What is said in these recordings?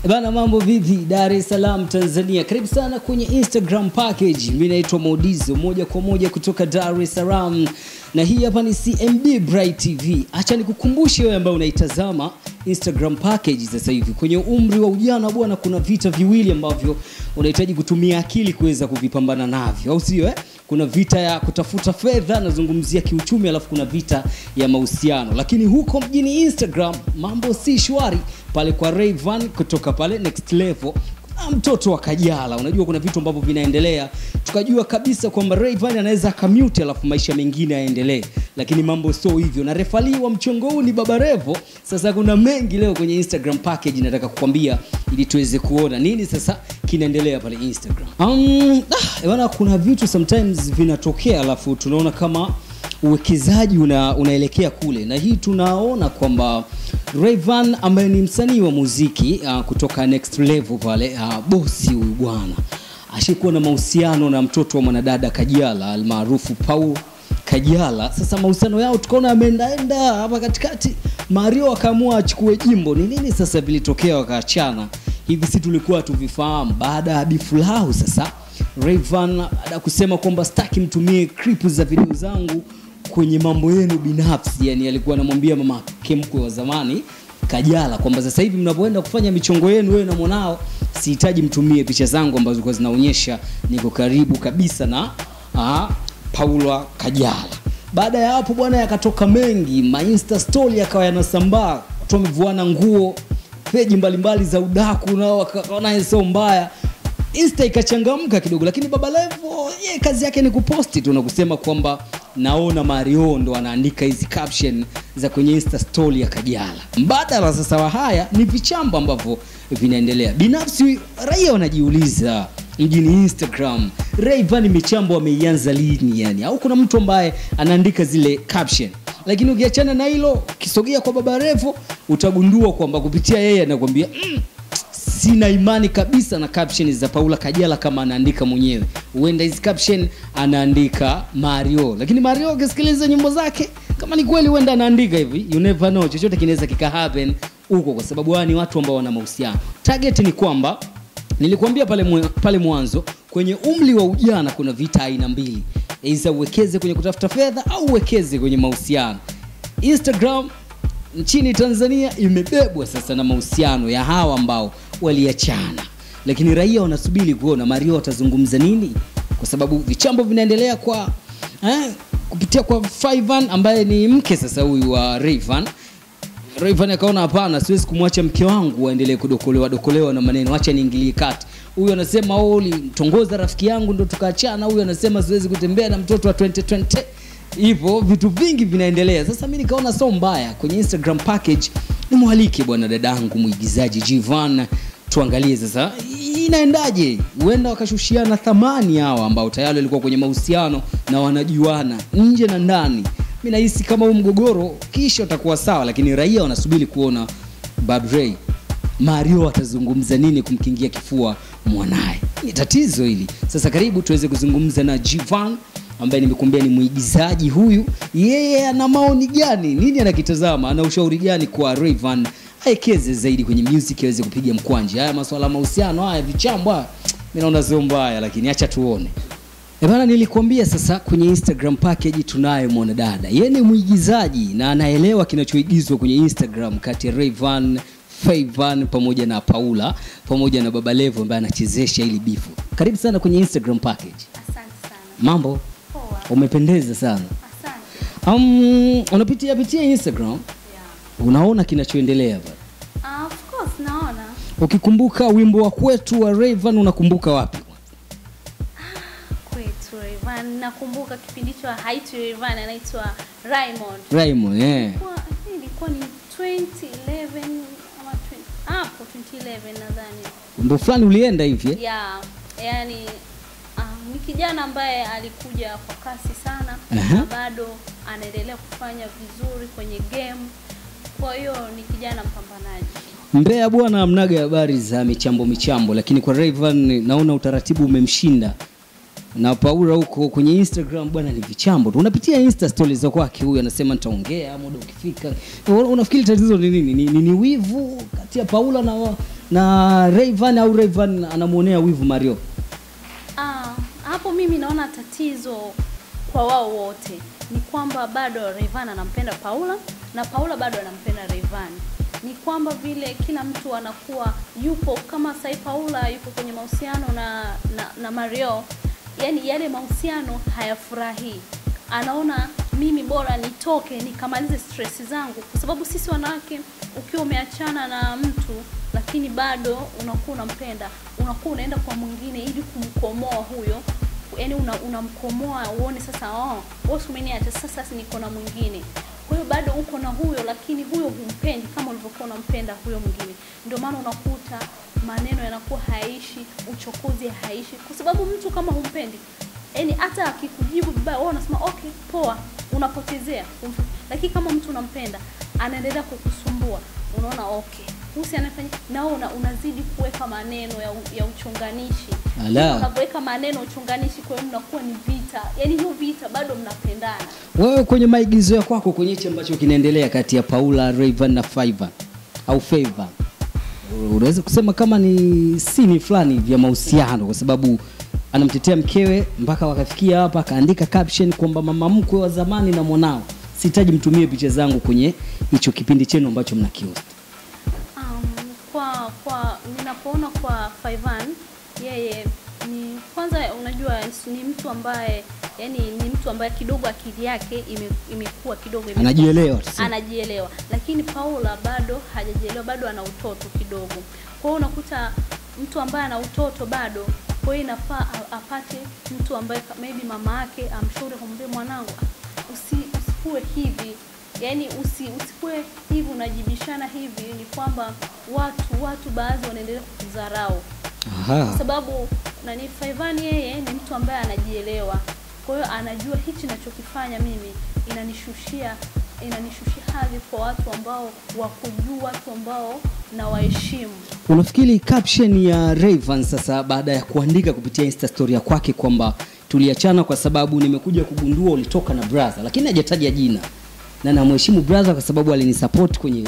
Bana, mambo vipi? Dar es Salaam, Tanzania. Karibu sana kwenye Instagram package. Mimi naitwa Maudizo, moja kwa moja kutoka Dar es Salaam, na hii hapa ni CMB Bright TV. Acha nikukumbushe wewe ambaye unaitazama Instagram package sasa hivi, kwenye umri wa ujana bwana, kuna vita viwili ambavyo unahitaji kutumia akili kuweza kuvipambana navyo, au sio eh? Kuna vita ya kutafuta fedha, nazungumzia kiuchumi, alafu kuna vita ya mahusiano. Lakini huko mjini Instagram mambo si shwari pale kwa Rayvan kutoka pale next level na mtoto wa Kajala. Unajua kuna vitu ambavyo vinaendelea, tukajua kabisa kwamba Rayvan anaweza akamute alafu maisha mengine yaendelee, lakini mambo sio hivyo, na refali wa mchongo huu ni Baba Revo. Sasa kuna mengi leo kwenye Instagram package nataka kukwambia ili tuweze kuona nini sasa kinaendelea pale Instagram. Um, ah, bwana, kuna vitu sometimes vinatokea alafu tunaona kama uwekezaji una, unaelekea kule, na hii tunaona kwamba Rayvan ambaye ni msanii wa muziki uh, kutoka next level pale uh, bosi huyu bwana ashikuwa na mahusiano na mtoto wa mwanadada Kajala almaarufu Paul Kajala. Sasa mahusiano yao tukaona ameendaenda hapa katikati, Mario akaamua achukue jimbo. Ni nini sasa vilitokea wakaachana hivi? Si tulikuwa tuvifahamu baada ya bifu lao. Sasa Rayvan baada ya kusema kwamba sitaki mtumie clip za video zangu kwenye mambo yenu binafsi, yani alikuwa anamwambia mama kemkwe wa zamani Kajala kwamba sasa hivi mnapoenda kufanya michongo yenu wewe na mwanao, sihitaji mtumie picha zangu ambazo zilikuwa zinaonyesha niko karibu kabisa na aa, Paula Kajala. Baada ya hapo bwana, yakatoka mengi, ma insta story yakawa yanasambaa, watu wamevuana nguo, peji mbalimbali za udaku nao wakaona sio mbaya Insta ikachangamka kidogo, lakini Baba Levo ye kazi yake ni kuposti tu na kusema kwamba naona Mario ndo anaandika hizi caption za kwenye Insta story ya Kajala. Mbadala sasa wa haya ni vichamba ambavyo vinaendelea. Binafsi raia wanajiuliza mjini Instagram, Rayvanny michambo ameianza lini yani? Au kuna mtu ambaye anaandika zile caption? Lakini ukiachana na hilo, ukisogea kwa Baba Levo utagundua kwamba kupitia yeye anakuambia mm, sina imani kabisa na caption za Paula Kajala kama anaandika mwenyewe. Huenda hizi caption anaandika Mario, lakini Mario ukisikiliza nyimbo zake, kama ni kweli huenda anaandika hivi, you never know, chochote kinaweza kika happen huko, kwa sababu hawa ni watu ambao wana mahusiano. Target ni kwamba nilikuambia pale, mwe- pale mwanzo kwenye umri wa ujana kuna vita aina mbili, aidha uwekeze kwenye kutafuta fedha au uwekeze kwenye mahusiano. Instagram nchini Tanzania imebebwa sasa na mahusiano ya hawa ambao waliachana, lakini raia wanasubiri kuona Mario atazungumza nini, kwa sababu vichambo vinaendelea kwa eh, kupitia kwa Faivan ambaye ni mke sasa huyu wa Rayvan. Rayvan akaona hapana, siwezi kumwacha mke wangu aendelee kudokolewa dokolewa na maneno, acha niingilie kati. Huyu anasema oh, ulimtongoza rafiki yangu ndo tukaachana. Huyu anasema siwezi kutembea na mtoto wa 2020 hivyo vitu vingi vinaendelea. Sasa mi nikaona sio mbaya kwenye Instagram package nimwalike bwana dadangu mwigizaji Jivan, tuangalie sasa inaendaje. Huenda wakashushiana thamani hawa ambao tayari walikuwa kwenye mahusiano na wanajuana nje na ndani. Mi nahisi kama huu mgogoro kisha utakuwa sawa, lakini raia wanasubiri kuona Bad Ray Mario atazungumza nini kumkingia kifua mwanaye. Ni tatizo hili. Sasa karibu tuweze kuzungumza na Jivan ambaye nimekuambia ni mwigizaji huyu. Yeye ana maoni gani? Nini anakitazama? Ana ushauri gani kwa Rayvan aekeze zaidi kwenye music aweze kupiga mkwanje? Haya masuala ya mahusiano haya vichambo haya, mimi naona sio mbaya, lakini acha tuone. Eh bana, nilikuambia sasa kwenye Instagram package tunaye mwanadada. Yeye ni mwigizaji na anaelewa kinachoigizwa kwenye Instagram kati ya Rayvan, Fayvan pamoja na Paula pamoja na Baba Levo ambaye anachezesha ili bifu. Karibu sana kwenye Instagram package. Asante sana. Mambo, Poa. umependeza sana. Asante. Um, unapitia pitia Instagram Yeah. unaona kinachoendelea pale. Ah, of course naona. Ukikumbuka wimbo wa kwetu wa Rayvan unakumbuka wapi? Kwetu Rayvan. Nakumbuka kipindi hicho haitwi Rayvan anaitwa Raymond. Raymond, eh. Kwa ilikuwa ni 2011 ama 20 hapo 2011 nadhani. Wimbo fulani ulienda hivi eh? Yeah. Yaani ah, ni kijana ambaye alikuja kwa kasi sana Aha. na bado anaendelea kufanya vizuri kwenye game. Kwa hiyo ni kijana mpambanaji. Mbeya bwana, mnaga habari za michambo michambo, lakini kwa Rayvan naona utaratibu umemshinda na Paula huko kwenye Instagram bwana ni vichambo tu. Unapitia Insta stories za kwake huyu anasema nitaongea muda ukifika. Una- Unafikiri tatizo ni nini? Ni, ni, ni wivu kati ya Paula na na Rayvan au Rayvan anamuonea wivu Mario? Ah, hapo mimi naona tatizo kwa wao wote ni kwamba bado Rayvanny anampenda Paula na Paula bado anampenda Rayvanny. Ni kwamba vile kila mtu anakuwa yupo kama sai Paula yupo kwenye mahusiano na, na na Mario, yani yale mahusiano hayafurahii. Anaona mimi bora nitoke nikamalize stress zangu, kwa sababu sisi wanawake, ukiwa umeachana na mtu lakini bado unakuwa unampenda, unakuwa unaenda kwa mwingine ili kumkomoa huyo yani una- unamkomoa uone sasa, oh, wewe si umeniacha sasa, si niko na mwingine. Kwa hiyo bado uko na huyo, lakini huyo humpendi kama ulivyokuwa unampenda huyo mwingine. Ndio maana unakuta maneno yanakuwa haishi, uchokozi haishi, kwa sababu mtu kama humpendi, yani hata akikujibu vibaya, wewe unasema okay, poa, unapotezea. Umf- Lakini kama mtu unampenda, anaendelea kukusumbua, unaona okay, husi anafanya na wewe una, unazidi kuweka maneno ya, u- ya uchonganishi Ala. unapoweka maneno uchunganishi, kwa hiyo mnakuwa ni vita, yaani hiyo vita bado mnapendana. Wewe kwenye maigizo ya kwako kwenye hichi ambacho kinaendelea kati ya Paula, Rayvan na Faiva au Favor, unaweza kusema kama ni sini fulani vya mahusiano, kwa sababu anamtetea mkewe mpaka wakafikia hapa, akaandika caption kwamba mama mkwe wa zamani na mwanao, sihitaji mtumie picha zangu kwenye hicho kipindi chenu ambacho mnakihost. Um, kwa kwa ninapoona kwa Faivan yeye ni kwanza, unajua ni mtu ambaye yani ni mtu ambaye kidogo akili yake ime, imekuwa kidogo ime- Anajielewa tuseme. anajielewa, lakini Paula bado hajajielewa, bado ana utoto kidogo. Kwa hiyo unakuta mtu ambaye ana utoto bado, kwa hiyo inafaa a- apate mtu ambaye ka- maybe mama yake amshauri, kumwambia mwanangu, "Ah, usi, usikuwe hivi yaani usi, usikuwe hivi unajibishana hivi, ni kwamba watu watu baadhi wanaendelea kukudharau kwa Aha. sababu nani Faivani yeye ni mtu ambaye anajielewa. Kwa hiyo anajua hichi ninachokifanya mimi inanishushia inanishushia hadhi kwa watu ambao wakujua, watu ambao na waheshimu. Unafikiri caption ya Rayvan sasa baada ya kuandika kupitia Insta story ya kwake kwamba tuliachana kwa sababu nimekuja kugundua ulitoka na brother, lakini hajataja jina, na namheshimu brother kwa sababu alinisupport kwenye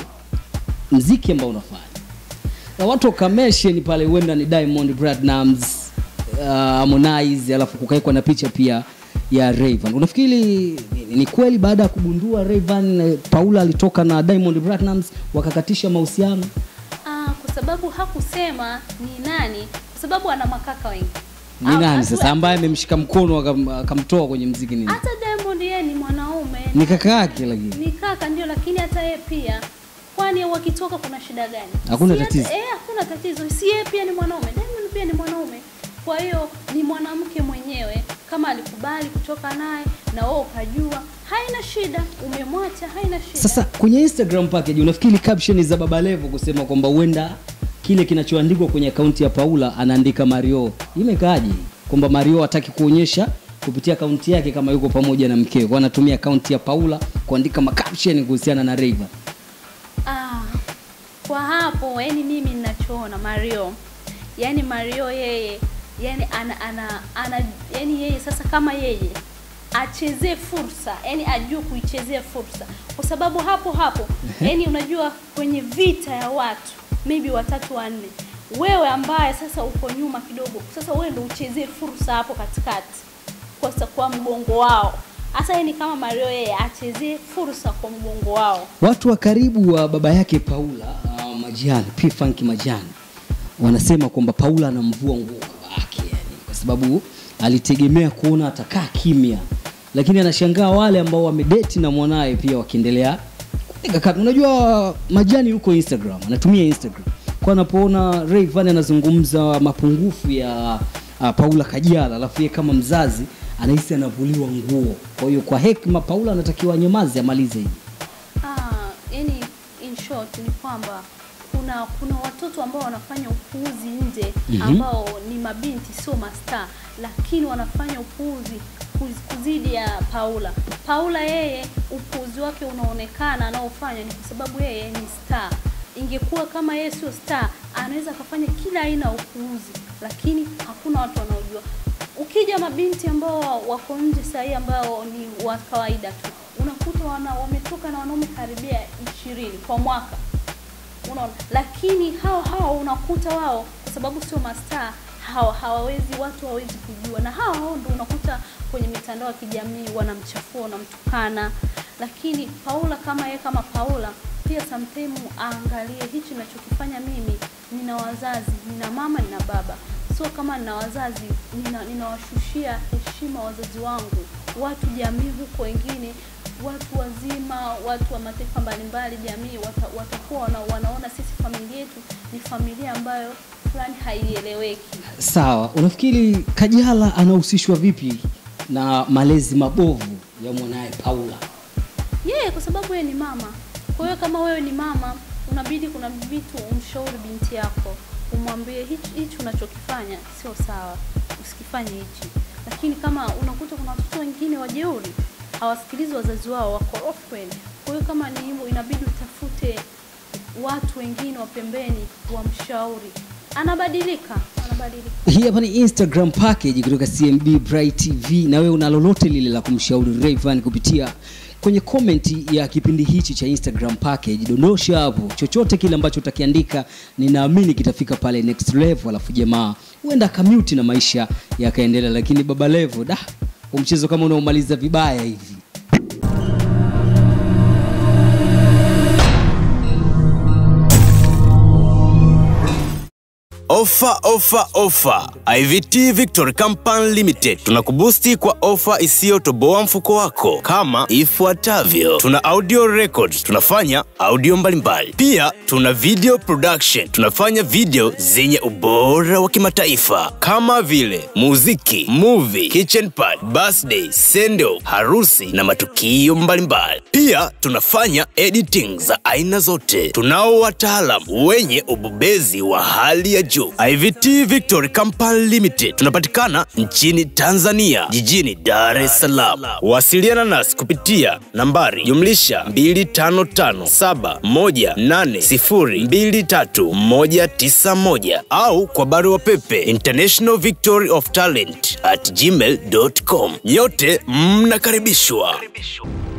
mziki ambao unafanya, na watu wakamesheni pale, huenda ni Diamond Platnumz, uh, Harmonize, alafu kukawekwa na picha pia ya Rayvan. Unafikiri ni, ni kweli baada ya kugundua Rayvan eh, Paula alitoka na Diamond Platnumz wakakatisha mahusiano? Ah, kwa sababu hakusema ni nani, kwa sababu ana makaka wengi. Ni Ah, nani hatu- sasa ambaye amemshika mkono akam- akamtoa kwenye mziki nini? Hata Diamond yeye ni mwanaume, Ni kaka yake lakini. ni kaka ndio, lakini hata yeye pia, kwani wakitoka kuna shida gani? Hakuna Si hata- tatizo. Eh, hakuna tatizo. Si yeye pia ni mwanaume, Diamond pia ni mwanaume. Kwa hiyo ni mwanamke mwenyewe, kama alikubali kutoka naye na wewe ukajua, haina shida, umemwacha, haina shida. Sasa kwenye Instagram package unafikiri caption za Baba Levo kusema kwamba huenda kile kinachoandikwa kwenye akaunti ya Paula anaandika Mario, imekaaje? Kwamba Mario hataki kuonyesha kupitia akaunti yake kama yuko pamoja na mkewe, kwa anatumia akaunti ya Paula kuandika macaption kuhusiana na Rayvan. Ah, kwa hapo yani mimi ninachoona Mario, yani Mario yeye yani ana, ana, ana yani yeye sasa kama yeye achezee fursa, yani ajue kuichezea fursa, kwa sababu hapo hapo yani unajua kwenye vita ya watu maybe watatu wanne, wewe ambaye sasa uko nyuma kidogo, sasa wewe ndio uchezee fursa hapo katikati kwa, sa- kwa mgongo wao. Hasa yeye ni kama Mario, yeye achezee fursa kwa mgongo wao. Watu wa karibu wa baba yake Paula uh, Majani, P Funk Majani wanasema kwamba Paula anamvua nguo baba yake yani, kwa sababu alitegemea kuona atakaa kimya, lakini anashangaa wale ambao wamedeti na mwanaye pia wakiendelea kupiga kati. Unajua Majani yuko Instagram, anatumia Instagram kwa anapoona Rayvanny anazungumza mapungufu ya uh, Paula Kajala, alafu yeye kama mzazi anahisi anavuliwa nguo. Kwa hiyo kwa hekima Paula anatakiwa anyamaze, amalize hii. Ah, yani in short ni kwamba kuna kuna watoto ambao wanafanya upuuzi nje Mhm. ambao ni mabinti sio mastaa, lakini wanafanya upuuzi kuz- kuzidi ya Paula. Paula yeye upuuzi wake unaonekana anaofanya ni kwa sababu yeye ni star. Ingekuwa kama yeye sio star, anaweza akafanya kila aina ya upuuzi, lakini hakuna watu wanaojua. ukija mabinti ambao wako nje sahii ambao ni wa kawaida tu unakuta wana, wametoka na wanaume karibia ishirini kwa mwaka unaona lakini hao hao unakuta wao kwa sababu sio mastaa hawa hawawezi watu hawawezi kujua na hao hao ndo unakuta kwenye mitandao ya kijamii wanamchafua wanamtukana lakini paula kama yeye kama paula pia sometime aangalie hichi ninachokifanya mimi nina wazazi nina mama nina baba sio kama nina wazazi nina- ninawashushia heshima wazazi wangu watu jamii huko wengine watu wazima watu wa mataifa mbalimbali jamii wata, watakuwa wana, wanaona sisi familia yetu ni familia ambayo fulani haieleweki sawa unafikiri kajala anahusishwa vipi na malezi mabovu ya mwanaye paula yeye kwa sababu yeye ni mama kwa hiyo kama wewe ni mama unabidi kuna vitu umshauri binti yako umwambie hichi hichi unachokifanya sio sawa usikifanye hichi lakini kama unakuta kuna watoto wengine wajeuri hawasikilizi wazazi wao wakorofi kweli kwa hiyo kama ni hivyo inabidi utafute watu wengine wa pembeni wamshauri anabadilika anabadilika hii hapa ni instagram package kutoka cmb bright tv na wewe una lolote lile la kumshauri Rayvanny kupitia kwenye komenti ya kipindi hichi cha instagram package dondosha hapo chochote kile ambacho utakiandika ninaamini kitafika pale next level alafu jamaa huenda akamuti na maisha yakaendelea lakini baba levo da huu mchezo kama unaomaliza vibaya hivi Ofa, ofa, ofa! IVT Victory Company Limited tunakubusti kwa ofa isiyotoboa mfuko wako kama ifuatavyo: tuna audio records, tunafanya audio mbalimbali. Pia tuna video production, tunafanya video zenye ubora wa kimataifa kama vile muziki, movie, kitchen party, birthday, sendo, harusi na matukio mbalimbali. Pia tunafanya editing za aina zote. Tunao wataalam wenye ubobezi wa hali ya juu. IVT Victory Company Limited tunapatikana nchini Tanzania, jijini Dar es Salaam. Wasiliana nasi kupitia nambari jumlisha 255718023191 au kwa barua pepe international victory of talent at gmail.com. Nyote mnakaribishwa.